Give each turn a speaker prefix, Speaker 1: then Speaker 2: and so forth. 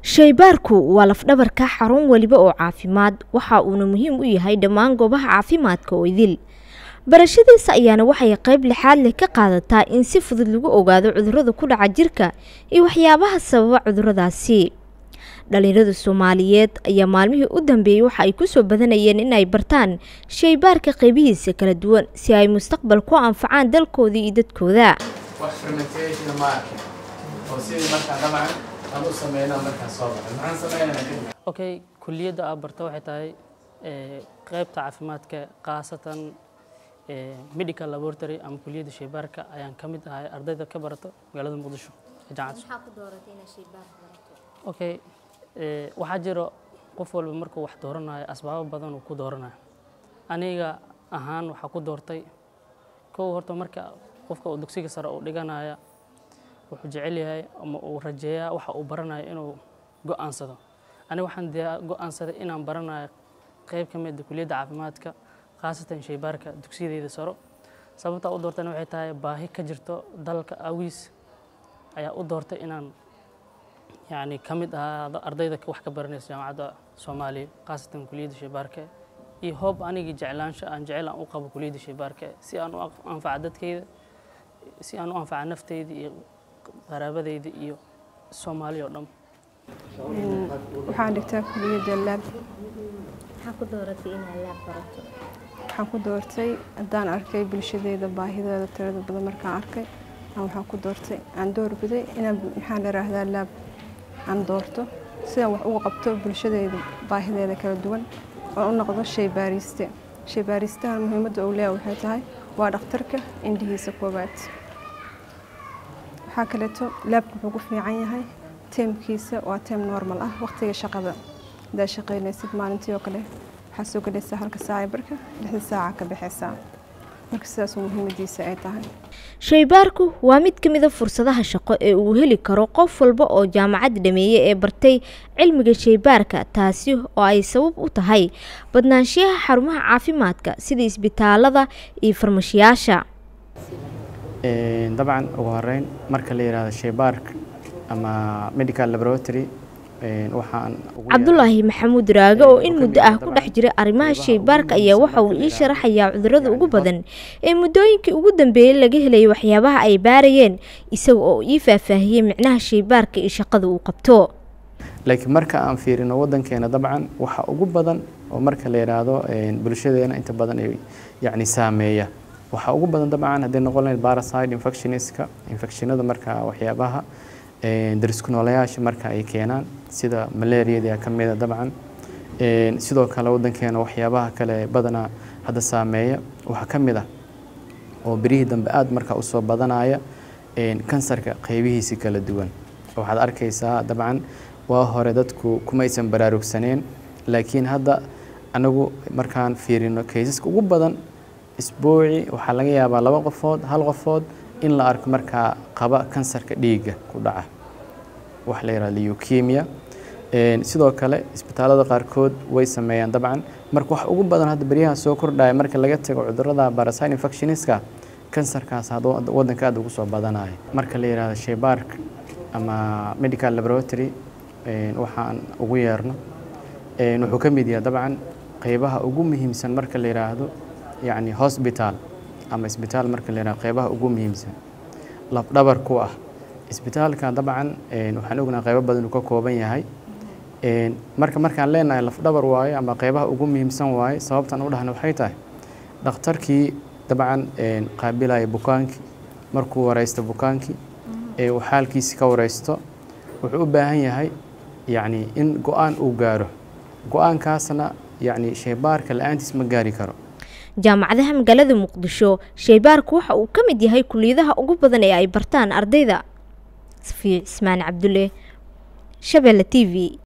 Speaker 1: shaybaarku waa lafdhabarka xarun weliba oo caafimaad waxa uuna muhiim u yahay dhammaan goobaha caafimaadka oo idil barashadiisa ayaana waxay qayb lixaad leh ka qaadataa in si fudud lagu ogaado cudurrada ku dhaca jirka iyo waxyaabaha sababa cudurradaasi dhalinyarada soomaaliyeed ayaa maalmihii u dambeeyey waxa ay kusoo badanayeen in ay bartaan shaybaarka qaybihiisa kala duwan si ay mustaqbal ku anfacaan dalkooda iyo dadkooda
Speaker 2: wax fermentation ma arkin oo sidii markaa dabcan aan u sameynaa markaa soo baxay maxaan sameynaa kadib
Speaker 3: okay kulliyadda aad barta waxay tahay ee, qaybta caafimaadka khaasatan ee, medical laboratory ama kulliyadda shaybaarka ayaan ka mid ahay ardayda ka barato magaalada muqdisho ee jaamacadda okay ee, waxaa jiro qof walba markuu wax dooranayo asbaabo badan uu ku dooranayo aniga ahaan waxaa ku doortay kow horta marka qofka uu dugsiga sare uu dhiganaya wuxuu jecel yahay ama uu rajeeyaa waxa uu baranayo inuu go'aansado aniga waxaan diyaa go'aansaday inaan baranayo qayb ka mid ah kulliyadda caafimaadka khaasatan shaybaarka dugsiyadeyda saro sababta u doortana waxay tahay baahi ka jirto dalka awiis ayaa u doortay inaan yacni ka mid ahaado ardayda wax ka baranaysa jaamacadda soomaaliya khaasatan kulliyadda shaybaarka iyo hoob anigii jeclaansho aan jecel aan u qabo kulliyadda shaybaarka si aan u aq- anfaca dadkayda si aan u anfaca nafteyda iyo qaraabadeyda iyo soomaaliya oo dhan
Speaker 4: waxaan dhigtaa kuliyadda laab
Speaker 1: maxaa ku dooratay inaad laab barato
Speaker 4: waxaan ku doortay haddaan arkay bulshadeeda baahideeda tirada badan markaan arkay aan waxaan ku doortay aan doorbiday inaan maxaan idhaahdaa laab aan doorto sidaan wax uga qabto bulshadeeda baahideeda kala duwan oo u noqdo shay baariste shay baaristahan muhiimadda uu leeyahay waxay tahay waa dhakhtarka indhihiisa koowaad waxaa kaleeto laabku wuxuu ku fiican yahay teemkiisa waa teem normal ah waqtiga shaqada haddaad shaqaynaysid maalintii oo kale waxaad soo gelaysaa halka saaca barka lixda saaca ka baxaysaa marka sidaas muhiimadiisa ay tahay
Speaker 1: shaybaarku waa mid ka mid a fursadaha shaqo ee uu heli karo qof walba oo jaamacad dhameeye ee bartay cilmiga shaybaarka taasi oo ay sabab u tahay badnaanshiyaha xarumaha caafimaadka sida isbitaalada iyo farmashiyaasha
Speaker 2: Een, dabcan ugu horeyn marka la yidhaahdo shaybaark ama medical laboratory een, waxaan ugu
Speaker 1: cabdulaahi maxamuud raage oo in muddo ah ku dhex jira arrimaha shaybaarka ayaa waxa uu ii sharaxayaa cudurrada ugu badan ee muddooyinkii ugu dambeeyey laga helayay waxyaabaha ay baarayeen isaga oo ii faahfaahiyey micnaha shaybaarka iyo shaqada uu qabto
Speaker 2: laakiin marka aan fiirino waddankeena dabcan waxa ugu badan oo marka la yidhaahdo een, bulshadeena inta badan ay yacni saameeya waxa ugu badan dabcan hadday noqon lahayd parasite infectioniska infectionada marka waxyaabaha een, darisku noolayaasha marka ay keenaan sida malaariyada ka mid a dabcan Een, sidoo kale waddankeena waxyaabaha kale badanaa hadda saameeya waxaa ka mid ah oo berihii dambe aad marka usoo badanaya een, kansarka qaybihiisi kala duwan waxaad arkaysaa dabcan waa hore dadku kumaysan baraarugsaneen laakiin hadda anagu markaan fiirino kaysaska ugu badan isbuuci waxaa laga yaabaa laba qofood hal qofood in la arko markaa qaba kansarka dhiigga ku dhaca wax la yidhahdo leukemia Een, sidoo kale isbitaalada qaarkood way sameeyaan dabcan marka wax ugu badan hadda beryaha soo kordhaya marka laga tago cudurrada parasite infectioniska kansarkaas hadda wad- waddanka aad ugu soo badanaya marka la yidhaahdo shaybaark ama medical laboratory een, waxaan ugu yeerno een, wuxuu ka mid yahay dabcan qeybaha ugu muhiimsan marka la yidhaahdo yacni hospital ama isbitaal marka la yidhahdo qeybaha ugu muhiimsan lafdhabar ku ah isbitaalka dabcan een, waxaan ognahay qeybo badan uu ka kooban yahay Een, marka markaan leenahay lafdhabar waaye ama qeybaha ugu muhiimsan waaye sababtan u dhahna waxay tahay dhakhtarkii dabcan een, qaabilaya bukaankii markuu wareysto bukaankii ee uu xaalkiisi ka wareysto wuxuu u baahan yahay yacni in go-aan uu gaaro go-aankaasna yacni shaybaarka la-aantiis ma gaari karo
Speaker 1: jaamacadaha magaalada muqdisho shaybaarku waxa uu ka mid yahay kuliyadaha ugu badan ee ay bartaan ardayda safiya cismaan cabdulle shabeelle t v